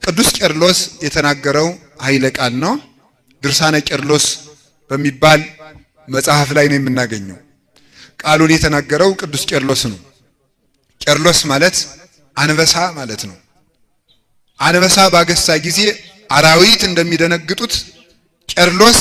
ቅዱስ ቄርሎስ የተናገረው ኃይለ ቃል ነው። ድርሳነ ቄርሎስ በሚባል መጽሐፍ ላይ ነው የምናገኘው። ቃሉን የተናገረው ቅዱስ ቄርሎስ ነው። ቄርሎስ ማለት አንበሳ ማለት ነው። አንበሳ ባገሳ ጊዜ አራዊት እንደሚደነግጡት ቄርሎስ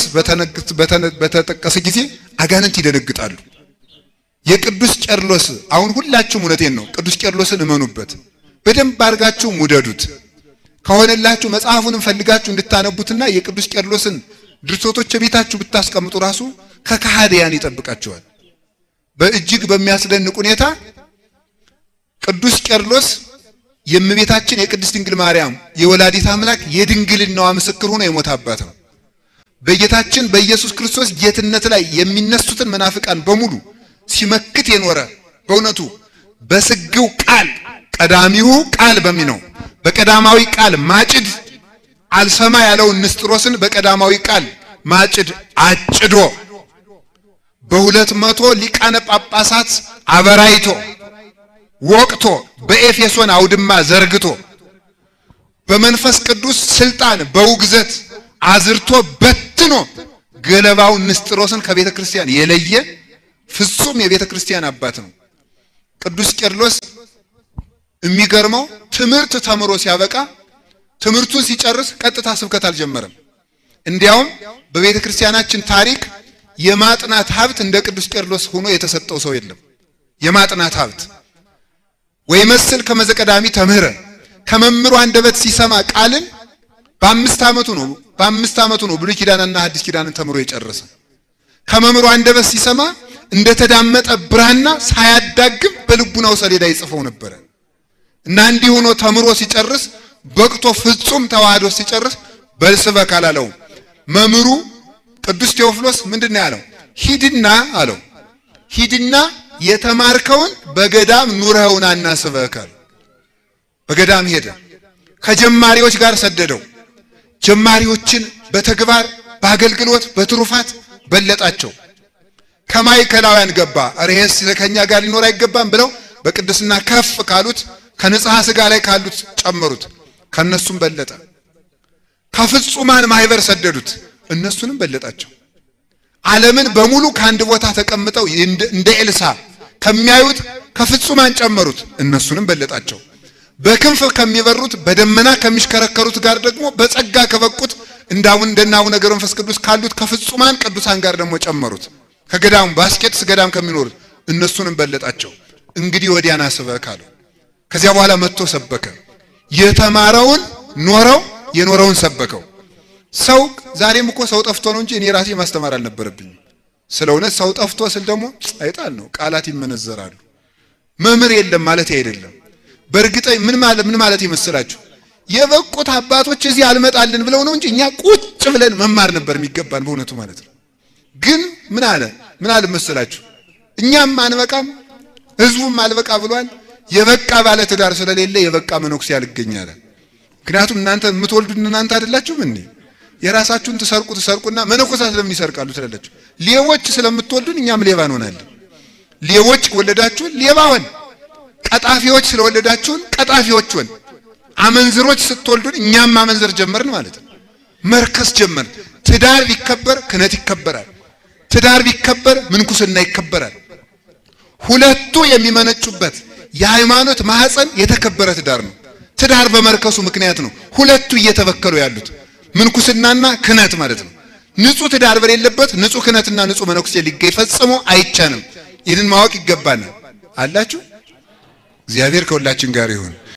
በተጠቀሰ ጊዜ አጋንንት ይደነግጣሉ። የቅዱስ ቄርሎስ አሁን ሁላችሁም እውነቴን ነው፣ ቅዱስ ቄርሎስን እመኑበት፣ በደንብ አድርጋችሁ ውደዱት። ከሆነላችሁ መጽሐፉንም ፈልጋችሁ እንድታነቡትና የቅዱስ ቄርሎስን ድርሰቶች ቤታችሁ ብታስቀምጡ ራሱ ከካህዲያን ይጠብቃቸዋል። በእጅግ በሚያስደንቅ ሁኔታ ቅዱስ ቄርሎስ የእመቤታችን የቅድስት ድንግል ማርያም የወላዲት አምላክ የድንግልናዋ ምስክር ሆኖ የሞተ አባት ነው። በጌታችን በኢየሱስ ክርስቶስ ጌትነት ላይ የሚነሱትን መናፍቃን በሙሉ ሲመክት የኖረ በእውነቱ በስግው ቃል ቀዳሚው ቃል በሚነው በቀዳማዊ ቃል ማጭድ አልሰማ ያለውን ንስጥሮስን በቀዳማዊ ቃል ማጭድ አጭዶ በሁለት መቶ ሊቃነ ጳጳሳት አበራይቶ ወቅቶ በኤፌሶን አውድማ ዘርግቶ በመንፈስ ቅዱስ ስልጣን በውግዘት አዝርቶ በትኖ ገለባውን ንስጥሮስን ከቤተ ክርስቲያን የለየ ፍጹም የቤተ ክርስቲያን አባት ነው። ቅዱስ ቄርሎስ የሚገርመው ትምህርት ተምሮ ሲያበቃ ትምህርቱን ሲጨርስ ቀጥታ ስብከት አልጀመረም። እንዲያውም በቤተ ክርስቲያናችን ታሪክ የማጥናት ሀብት እንደ ቅዱስ ቄርሎስ ሆኖ የተሰጠው ሰው የለም። የማጥናት ሀብት ወይ መስል ከመዘቀዳሚ ተምህረ ከመምህሩ አንደበት ሲሰማ ቃልን በአምስት ዓመቱ ነው በአምስት ዓመቱ ነው ብሉይ ኪዳንና ሐዲስ ኪዳንን ተምሮ የጨረሰ። ከመምህሩ አንደበት ሲሰማ እንደተዳመጠ ብራና ሳያዳግም በልቡናው ሰሌዳ ይጽፈው ነበረ እና እንዲህ ሆኖ ተምሮ ሲጨርስ በቅቶ ፍጹም ተዋህዶ ሲጨርስ በልስበክ አላለውም። መምህሩ ቅዱስ ቴዎፍሎስ ምንድን ነው ያለው? ሂድና አለው ሂድና የተማርከውን በገዳም ኑረውና እናስበካል። በገዳም ሄደ። ከጀማሪዎች ጋር ሰደደው። ጀማሪዎችን በተግባር በአገልግሎት በትሩፋት በለጣቸው። ከማዕከላውያን ገባ። ኧረ ይሄስ ከኛ ጋር ሊኖር አይገባም ብለው በቅድስና ከፍ ካሉት ከንጽሐ ሥጋ ላይ ካሉት ጨመሩት። ከነሱም በለጠ። ከፍጹማን ማህበር ሰደዱት። እነሱንም በለጣቸው። ዓለምን በሙሉ ከአንድ ቦታ ተቀምጠው እንደ ኤልሳ ከሚያዩት ከፍጹማን ጨመሩት። እነሱንም በለጣቸው። በክንፍ ከሚበሩት በደመና ከሚሽከረከሩት ጋር ደግሞ በጸጋ ከበቁት እንዳውን እንደነ አቡነ ገብረ መንፈስ ቅዱስ ካሉት ከፍጹማን ቅዱሳን ጋር ደግሞ ጨመሩት። ከገዳሙ ባስኬትስ ገዳም ከሚኖሩት እነሱንም በለጣቸው። እንግዲህ ወዲያና ስበክ አለው። ከዚያ በኋላ መጥቶ ሰበከ። የተማረውን ኖረው የኖረውን ሰበከው። ሰው ዛሬም እኮ ሰው ጠፍቶ ነው እንጂ እኔ ራሴ ማስተማር አልነበረብኝም። ስለ እውነት ሰው ጠፍቶ ስል ደግሞ አይጣል ነው፣ ቃላት ይመነዘራሉ። መምህር የለም ማለት አይደለም። በእርግጠኝ ምን ማለት ምን ማለት ይመስላችሁ? የበቁት አባቶች እዚህ አልመጣልን ብለው ነው እንጂ እኛ ቁጭ ብለን መማር ነበር የሚገባን በእውነቱ ማለት ነው። ግን ምን አለ ምን አለ መሰላችሁ? እኛም አንበቃም፣ ህዝቡም አልበቃ ብሏል። የበቃ ባለ ትዳር ስለሌለ የበቃ መነኩሴ ያልገኛል። ምክንያቱም እናንተ የምትወልዱን እናንተ አይደላችሁም እንዴ? የራሳችሁን ትሰርቁ ትሰርቁና መነኮሳት ስለምን ይሰርቃሉ ትላላችሁ? ሌቦች ስለምትወልዱን እኛም ሌባ እንሆናለን። ሌቦች ወለዳችሁን ሌባ ሆን፣ ቀጣፊዎች ስለወለዳችሁን ቀጣፊዎች ሆን፣ አመንዝሮች ስትወልዱን እኛም ማመንዘር ጀመርን ማለት ነው። መርከስ ጀመርን። ትዳር ቢከበር ክህነት ይከበራል። ትዳር ቢከበር ምንኩስና ይከበራል። ሁለቱ የሚመነጩበት የሃይማኖት ማህፀን የተከበረ ትዳር ነው። ትዳር በመርከሱ ምክንያት ነው ሁለቱ እየተበከሉ ያሉት ምንኩስናና ክህነት ማለት ነው። ንጹህ ትዳር በሌለበት ንጹህ ክህነትና ንጹህ መነኩሴ ሊገኝ ፈጽሞ አይቻልም። ይህንን ማወቅ ይገባናል። አላችሁ። እግዚአብሔር ከሁላችን ጋር ይሁን።